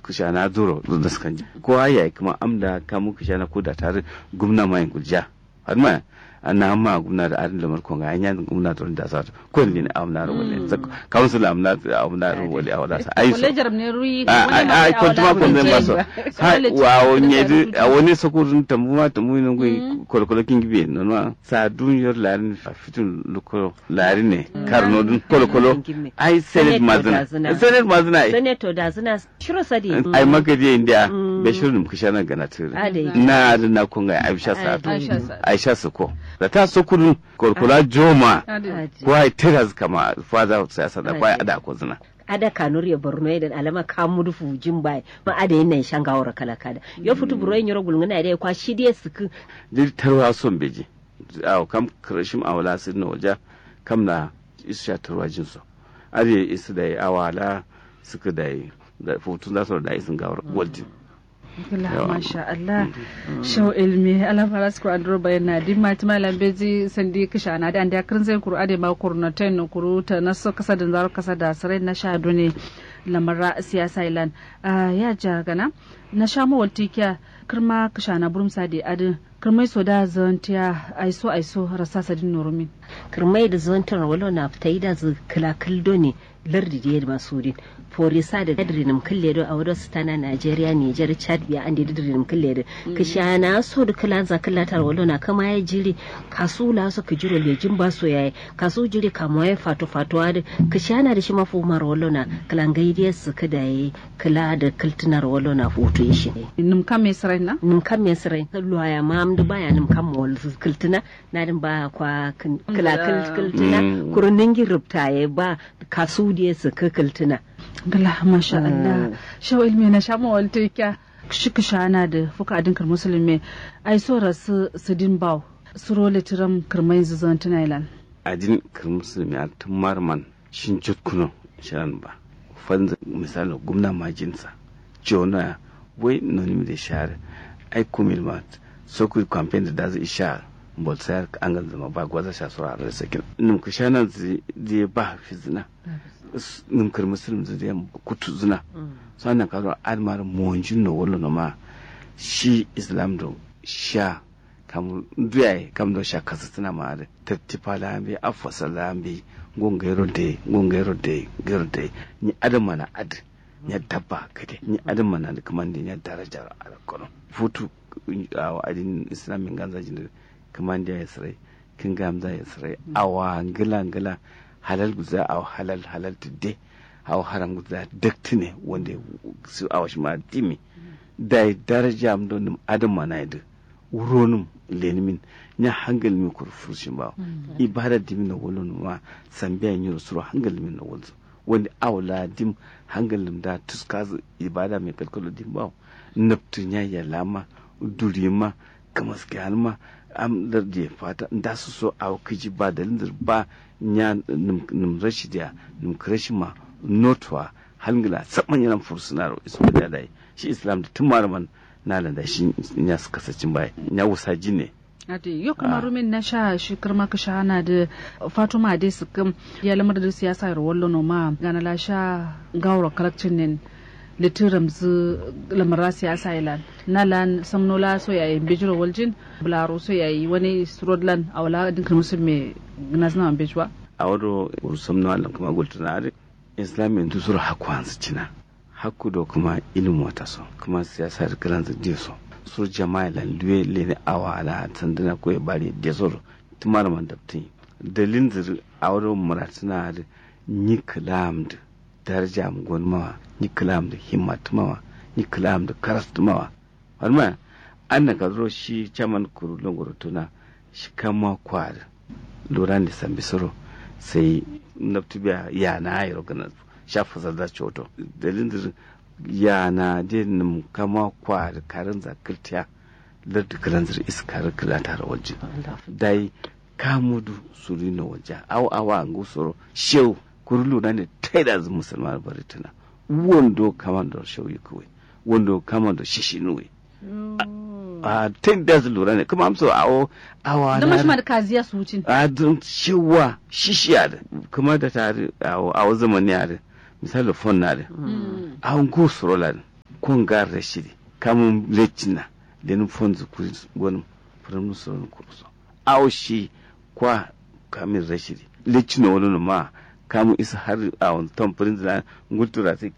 kushana duro da sukan ji ko ya kuma amda kamu kushana ko da tare gumna mai gulja har ma ana ma gumna da arin lamar konga anya gumna da da sa ko ne amna ro wale council amna amna ro wale a wala sa ai so Kolejar ne ruyi a a ko tuma ko ne ba so ha wa onye a woni sokurun tamu ma tamu ne ko kolkolo king bi no ma sa dunyor larin fitun luko larin ne karno dun kolkolo ai senate mazina senate mazina ai senator da zina shiro sadi ai magaje india be shirin kushana gana tire Ade. na da na kunga aisha sa Aisha Sa'adu. aisha su ko da ta sokurun kolkola joma ko ai tiras kama father siyasa da kwai ada ko zina ada kanur ya borno da alama kamu dufu jimbai ma ada yin nan shangawar kala kada yo futu buro yin yoro gulngana da kwa shi dai suku dir tarwa son beji aw kam krashim awala sin no waja kam na isha tarwa jin so ade isu da awala suka da da futun da so da isin gawar waljin Allah masha Allah shau ilmi Allah fara su Qur'an duro bayan na din mati malam beji sandi kisha na da anda kirin zai kuru ade ma kuru na ten kuru ta na so kasa da zaro kasa da sarai na sha ne lamara siyasa ilan ya ja gana na sha mu waltikiya kirma kisha na burum sadi adin kirmai so da zantiya aiso aiso rasa sadin nurumin kirmai da zontar walo na fita yi da zu kilakil ne lardi da yadda masu din forisa da dadirin kulle do a wadda su tana Najeriya Nijar Chad biya an da dadirin kulle da kisha na so da kila za kila tar walo na kama ya jiri kasu la so ka jiro lejin ba so yayi kasu jiri kama ya fato fato da kisha na da shi mafu mar walo na kilan gaidiyar su kada yayi kila da kiltunar walo na foto shi ne nim kam mai sarai na nim kam me sirai luwa ya ma amdu baya nim kam wal kiltuna na din ba kwa kin- kila kil- kiltuna Mm. kurunin girubta ya ba kasu da su ka kiltuna Gala masha Allah shau ilmi na sha mu waltikiya shi kisha na da fuka adinkar musulmi ai so rasu sidin baw suro litiram kirmai zuzan tunailan adin musulmi a tun marman shin jutkuno shiran ba fanza misali gumna majinsa jona wai noni da share ai kumil ma so ku campaign da da zai sha bolsayar an ga zama ba gwaza sha sura a sakin nim ku shana zai ba fi zina nim kar musulmi zai kutu zina sannan ka zo admar monjin no wallo no ma shi islam do sha kam duyaye kam do sha kasa tana ma da tattifa lambe afasa lambe gon gairo de gon gairo de gairo de ni adam mana ad ni dabba kade ni adam mana da kaman da ni daraja a kono futu a adin islamin ganza jin kaman da ya sare kin gamza ya sare awa ngila ngila halal guza aw halal halal tudde aw haram guza daktine wanda su awash ma dimi da daraja am don adam mana yadda wuronum lenimin nya hangal mi kur furushin ba ibada dimin na wolon ma sambiya yi suru hangal min na wolzo wanda awla dim hangal da tuskazu ibada mai kalkalo dim ba naftu nya ya lama durima kamas ma am da je fata da su so a kiji ba da lindir ba nya num rashi da num krashi ma notwa hangila saman yana fursunar isu da dai shi islam da tun malaman na da shi ya suka sacin baya ya wusa ji ne Ade, yau kamar rumin na sha shi kirma ka shana da Fatuma dai su kam ya lamar da siyasa ya wallo no ma gana la sha gawra kalakcin nen litiram zu lamara siyasa ilan na lan samnola so ya yi bijiro waljin bularo so ya yi wani surodlan a wala dinkar musu mai gnazna an bijwa a wado urusam na Allah kuma gulta na are islamin tu sura hakku hansu cina hakku do kuma ilimu wata so kuma siyasa da kiran su so sur jama'a lan luwe lene awa ala tandana ko e bari de sor tumar man dabti dalin zir awro muratuna da ni kalam da daraja mu gonma ni kalam da himmat mawa ni kalam da karast mawa amma an ka zo shi chaman kuru longoro tuna shi kama kwar loran da sambi soro sai naftubiya ya na ayro kana shafa zadda choto dalin zir yana de num kama kwa da karin zakirtiya lardu kalanzir iskar kala tare wajen dai kamudu suri na wajen aw awa an gusoro shew kurulu na ne taida zu musulman baritana wondo kamando shew yi kawai wondo kamando shishi nuwe a ten da zu lura ne kuma amso awo awa da mashi ma da kaziya su wucin a don shewa shishiya da kuma da tare awo awo zamani a da misali fon na da an gusoro la kon gar rashidi kamun lecina lenin fonzu gwanin firamin sauran kurso awo shi kwa kamin rashidi lecina wani ma kamun isa har a wani tamfirin zina ngultura sai